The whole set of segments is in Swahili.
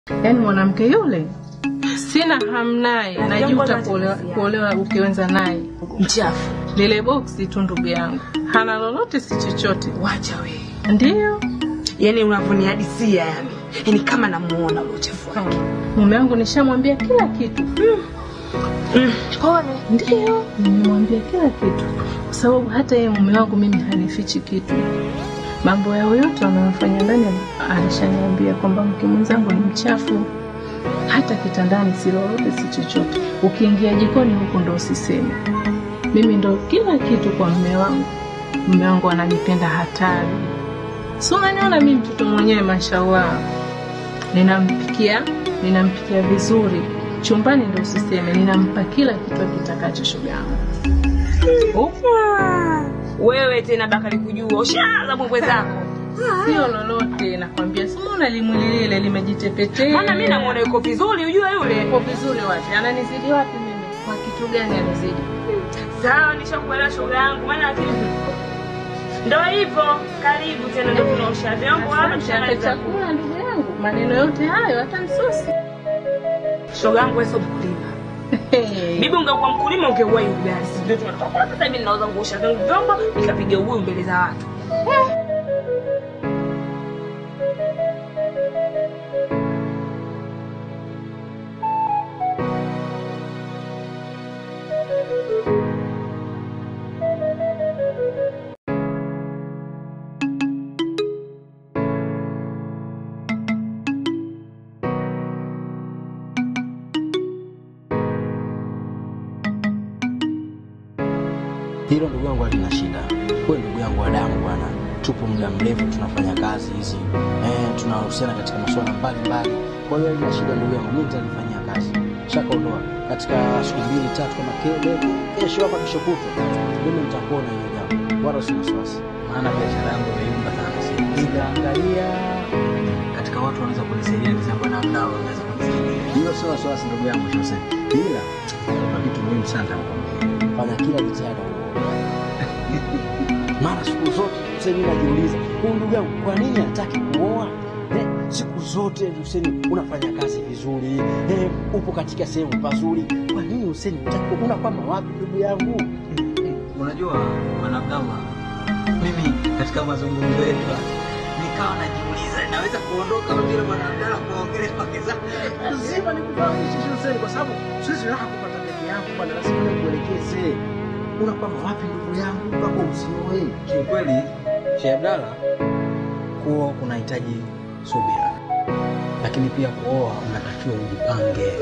Yaani mwanamke yule sina hamu naye, Na najuta jambo kuolewa, la- kuolewa ukiwenza naye. Mchafu. Lile boksi tu ndugu yangu hana lolote, si chochote. Wacha we. Ndiyo Yaani unavyonihadisia yani. Yaani kama namuona ule uchafu wake. mume wangu nishamwambia kila kitu. Mm. Pole. Ndiyo, nimemwambia kila kitu, kwa sababu hata yeye mume wangu mimi hanifichi kitu. Mambo yao yote wanayofanya ndani alishaniambia kwamba mke mwenzangu ni mchafu, hata kitandani si lolote, si chochote. Ukiingia jikoni huko ndo usiseme. Mimi ndo kila kitu kwa mume wangu. Mume wangu ananipenda hatari, si unaniona mimi mtoto mwenyewe, mashallah, ninampikia ninampikia vizuri chumbani, ndo usiseme, ninampa kila kitu akitakacho shoga yangu. Ah, Wewe tena Bakari kujua ushaanza mbwembwe zako. Sio lolote, nakwambia, simona limwili lile limejitepetea. Maana mimi namuona yuko vizuri ujue yule. Yuko vizuri wapi? Ananizidi wapi mimi? Kwa kitu gani anizidi? Sawa, nishakuelewa shoga yangu, maana akili ndo hivyo. Karibu tena, ndo tunaosha vyombo hapa, Asante, tushamaliza. chakula ndugu yangu, maneno yote hayo hata msosi. Shoga yangu wewe sio mkulima. Bibi ungekuwa mkulima ungeuwa ugali. Si ndio tunatoka sasa hivi ninauza nguosha zangu vyombo nikapiga ubuyu mbele za watu. Hilo ndugu yangu halina shida. Wewe ndugu yangu wa damu bwana, tupo muda mrefu tunafanya kazi hizi eh, tunahusiana katika masuala mbalimbali. Kwa hiyo halina shida ndugu yangu, mimi nitalifanyia kazi. Shaka ondoa katika siku mbili tatu, kama kele kesho ama kesho kutwa, mimi nitakuona hiyo jambo, wala usi wasiwasi. maana biashara yangu imeyumba sana sasa. Nikaangalia katika watu wanaweza kunisaidia, nisema na mdau wanaweza kunisaidia. Hiyo sio wasiwasi ndugu yangu Jose, ila kuna kitu muhimu sana nitakwambia. Fanya kila jitihada mara siku zote Huseni najiuliza huyu ndugu yangu kwa nini hataki kuoa eh, siku zote Huseni unafanya kazi vizuri eh, upo katika sehemu pazuri kwa nini Huseni hutaki kuoa? unakwama wapi ndugu yangu Unajua mwanadamu, mimi katika mazungumzo yetu nikawa najiuliza naweza kuondoka bila mwanadamu kuongelea wake zangu. lazima nikufahamishe Huseni kwa sababu siwezi raha kupata peke yangu bwana lazima nikuelekeze unakwama wapi ndugu yangu mpaka usioe Kiukweli Sheikh Abdalla, kuoa kunahitaji subira, lakini pia kuoa unatakiwa ujipange.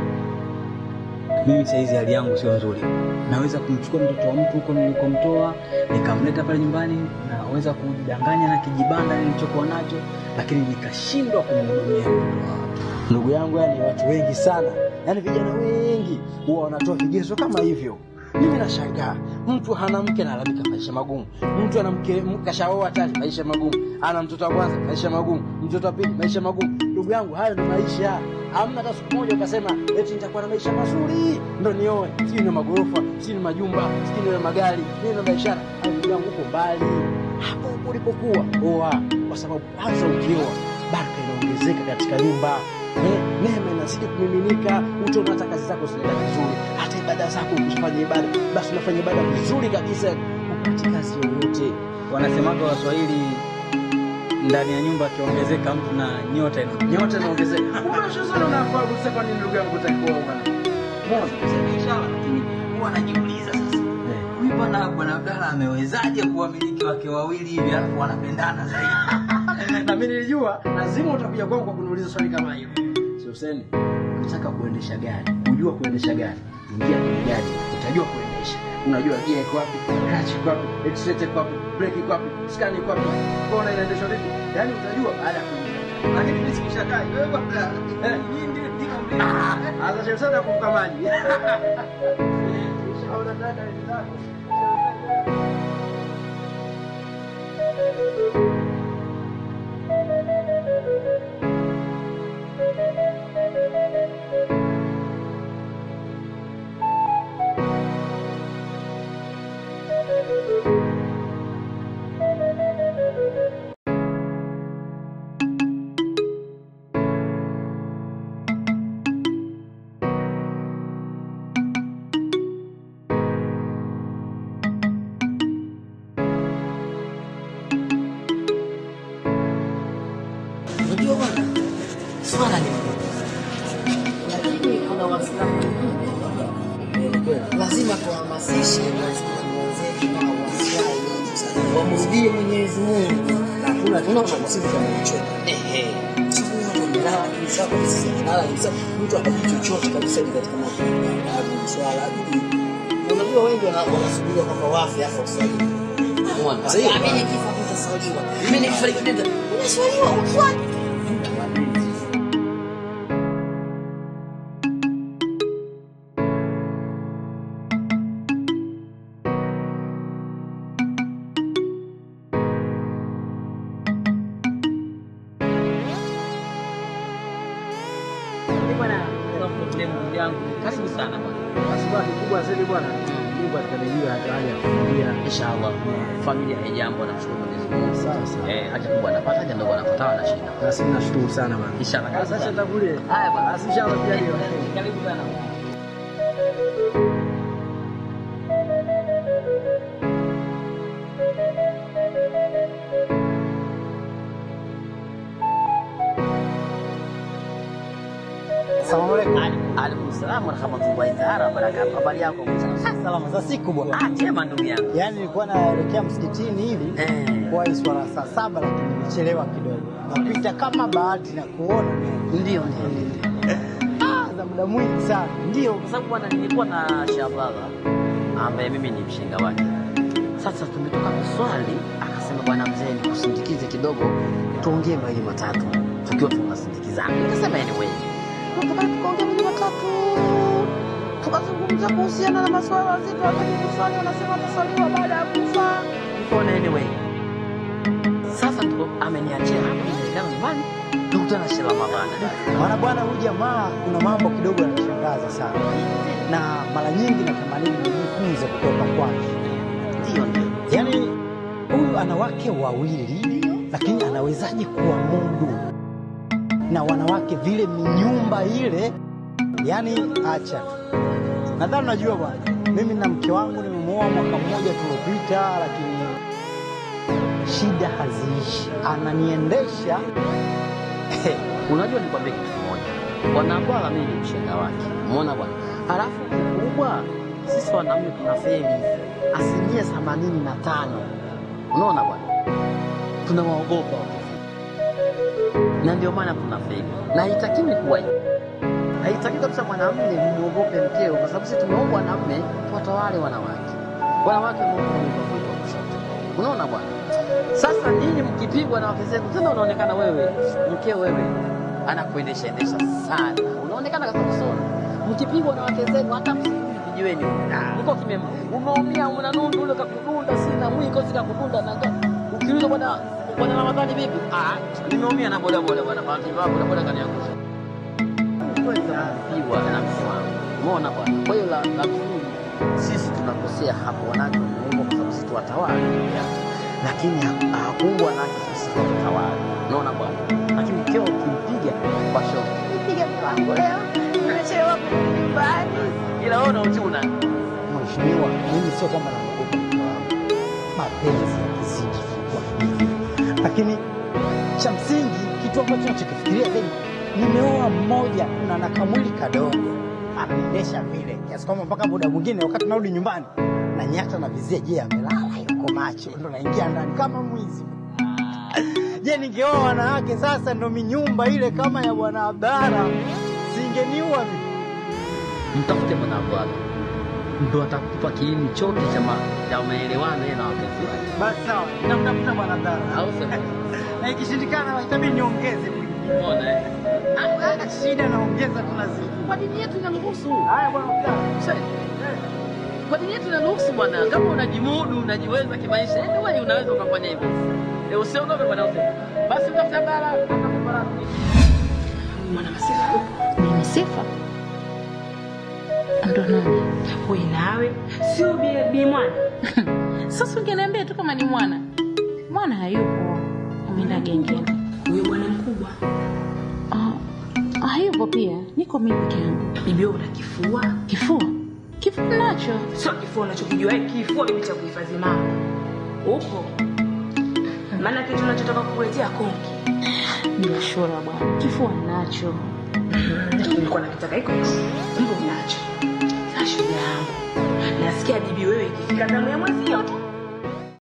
Mimi saizi hali yangu sio nzuri, naweza kumchukua mtoto wa mtu huko nilikomtoa nikamleta pale nyumbani, naweza kujidanganya na kijibanda nilichokuwa nacho, lakini nikashindwa kumhudumia mtoto wa watu. ndugu yangu yani watu wengi sana yani vijana wengi huwa wanatoa vigezo kama hivyo mimi nashangaa mtu hana mke analalamika maisha magumu mtu ana mke m- kashaoa tayari maisha magumu ana mtoto wa kwanza maisha magumu mtoto wa pili maisha magumu ndugu yangu hayo ndo maisha hamna hata siku moja ukasema eti nitakuwa na maisha mazuri ndo nioe sijui na magorofa sijui na majumba sijui na magari sijui na biashara Hayo ndugu yangu uko mbali hapo hapo ulipokuwa oa kwa sababu kwanza ukioa baraka inaongezeka katika nyumba Eh, neema inazidi kumiminika utaona hata kazi zako zinaenda vizuri hata ibada zako ukifanya ibada basi unafanya ibada vizuri kabisa upati kazi yoyote Wanasemaga Waswahili, ndani ya nyumba akiongezeka mtu na nyota ina nyota inaongezeka unashozana unafaa kusema nini ndugu yangu utakuwa bwana biashara, lakini huwa najiuliza sasa huyu bwana bwana Abdalla amewezaje kuwamiliki wake wawili hivi alafu wanapendana zaidi? na mimi nilijua lazima utakuja kwangu kwa kuniuliza swali kama hilo si Hussein unataka kuendesha gari kujua kuendesha gari ingia kwenye gari utajua kuendesha unajua gia iko wapi clutch iko wapi accelerator iko wapi brake iko wapi scan iko wapi kona inaendeshwa vipi yani utajua baada ya kuingia Lakini mimi sikishakaa wewe bwana, Eh. mimi ndio ndio mbele. Sasa sana kumpa maji. Shauri dada hizi zako. swala ni lakini kuna Waislamu wengine lazima tuhamasishe Waislamu wenzetu na Waislamu wamrudie Mwenyezi Mungu. Hakuna tunaona sisi tunachochoka. Ehe. Sisi tunalala kabisa kwa sisi tunalala kabisa. Mtu akapita chochote kabisa ni katika mambo ya swala hadi unajua wengi wana- wanasubiria kwamba wafe afa usalimu. Umeona? Sasa hiyo mimi nikifa utasaliwa. Mimi nikifariki nenda. Unasaliwa ufuate. Bwana, kuna problem yangu. Karibu sana bwana. Basi bwana, kikubwa zaidi bwana, Mungu atakadiria hata hali ya familia. Inshallah. Familia haijambo namshukuru Mwenyezi Mungu. Sawa sawa. Eh, haja kubwa anapata haja ndogo anapata na shida. Basi nashukuru sana bwana. Inshallah. Karibu Sasa sana. takulie. Haya bwana. Basi inshallah tujaliwa. Karibu sana. Asalamu alaykum. Alaikum salaam wa rahmatullahi ta'ala wa barakatuh. Habari yako? Salama za siku bwana. Ah, jema ndugu yangu. Yaani nilikuwa naelekea msikitini hivi Eh. kwa swala saa saba, lakini nimechelewa kidogo. Napita kama bahati na kuona Ndio, ndio, ndio. ah, za muda mwingi sana. Ndio, kwa sababu bwana, nilikuwa na Shababa ambaye mimi ni mshenga wake. Sasa tumetoka kuswali, akasema bwana mzee, nikusindikize kidogo, tuongee mawili matatu tukiwa tunasindikizana. Nikasema anyway, tukakaa tukaongea mawili matatu, tukazungumza kuhusiana na masuala mazito. Wakati kuswali wanasema wataswaliwa baada ya kufa. Nikaona anyway, sasa ndo ameniachia hapa, ninaelekea nyumbani, tukutana na Sheikh Ramadhani. Maana bwana, huyu jamaa kuna mambo kidogo yanashangaza sana, na mara nyingi natamani nijifunze kutoka kwake. Ndio, ndio. Yaani huyu ana wake wawili, lakini anawezaje kuwamudu na wanawake vile minyumba ile? Yaani acha tu. Nadhani unajua bwana, mimi na mke wangu nimemuoa mwaka mmoja tuliopita, lakini shida haziishi, ananiendesha Unajua nikwambie kitu kimoja, bwana Bwala mimi ni mshenga wake, umeona bwana. Halafu kikubwa sisi wanaume tuna feli asilimia themanini na tano, unaona bwana, tunawaogopa wakifika, na ndio maana tuna feli, na haitakiwi kuwa hivyo. Haitakiwi kabisa mwanamume muogope mkeo, kwa sababu sisi tumeumbwa wanaume tuwatawale wanawake. Wanawake wameumbwa kwetu wa kushoto, unaona bwana. Sasa nyinyi mkipigwa na wake zenu, tena unaonekana wewe mkeo wewe anakuendesha endesha sana, unaonekana kama kusona. Mkipigwa na wake zenu, hata msirudi vijiweni, mko kimya, umeumia, una nundu ule kakudunda, sina mwiko sika kudunda na ukiuliza bwana bwana Ramadhani vipi? Ah, nimeumia na boda boda bwana, bahati mbaya boda boda kaniangusha. Pigwa na mke wangu, umeona bwana. Kwa hiyo la la msingi sisi tunakosea hapo, wanawake wameumbwa kwa sababu sisi tuwatawale lakini ha- hakuumbwa nake sisi tutawala. Unaona bwana, lakini mkeo ukimpiga kwa shoka, nipiga mpango leo, nimechelewa kurudi nyumbani, ila wewe unauchuna. Mheshimiwa, mimi sio kwamba naogopa mke wangu, mapenzi yakizidi kwa hivi, lakini cha msingi, kitu ambacho nachokifikiria zaidi, nimeoa mmoja na na kamwili kadogo, anaendesha vile kiasi kwamba mpaka muda mwingine wakati narudi nyumbani na nyata na vizia, je, amelala yuko macho, ndo naingia ndani kama mwizi. Je, ningeoa wanawake sasa, ndo minyumba ile kama ya bwana Abdara, singeniua mimi? Mtafute bwana Bwana, ndo atakupa kiini chote cha ma- cha maelewano yeye na wapenzi wake, Basi sawa, namtafuta bwana Abdara. au sema na ikishindikana itabidi niongeze umeona eh? Hata shida naongeza tunazidi. Kwa dini yetu inaruhusu. Haya bwana Abdalla. Sasa, Kwa dini yetu inaruhusu bwana, kama unajimudu unajiweza kimaisha, anyway unaweza ukafanya hivyo. E, usiogope bwana Hussein. Basi utafuta bara atakupa radhi. Mwana Masifa, Mimi sifa ndo nani? wewe nawe sio bi bi mwana. Sasa ungeniambia tu kama ni mwana. Mwana hayupo, ameenda gengeni. Huyo bwana mkubwa. Ah, hayupo pia, niko mimi peke yangu. Bibi wewe una kifua. Kifua kifua nacho Sio kifua unachokijua, eh, kifua bibi cha kuhifadhi mama. Upo. Maana kitu tunachotaka kukuletea konki. biashara bwana, kifua nacho. nilikuwa nakitaka iko kumbe unacho. Sasa shoga yangu, nasikia bibi wewe ikifika zamu ya mwezi hiyo tu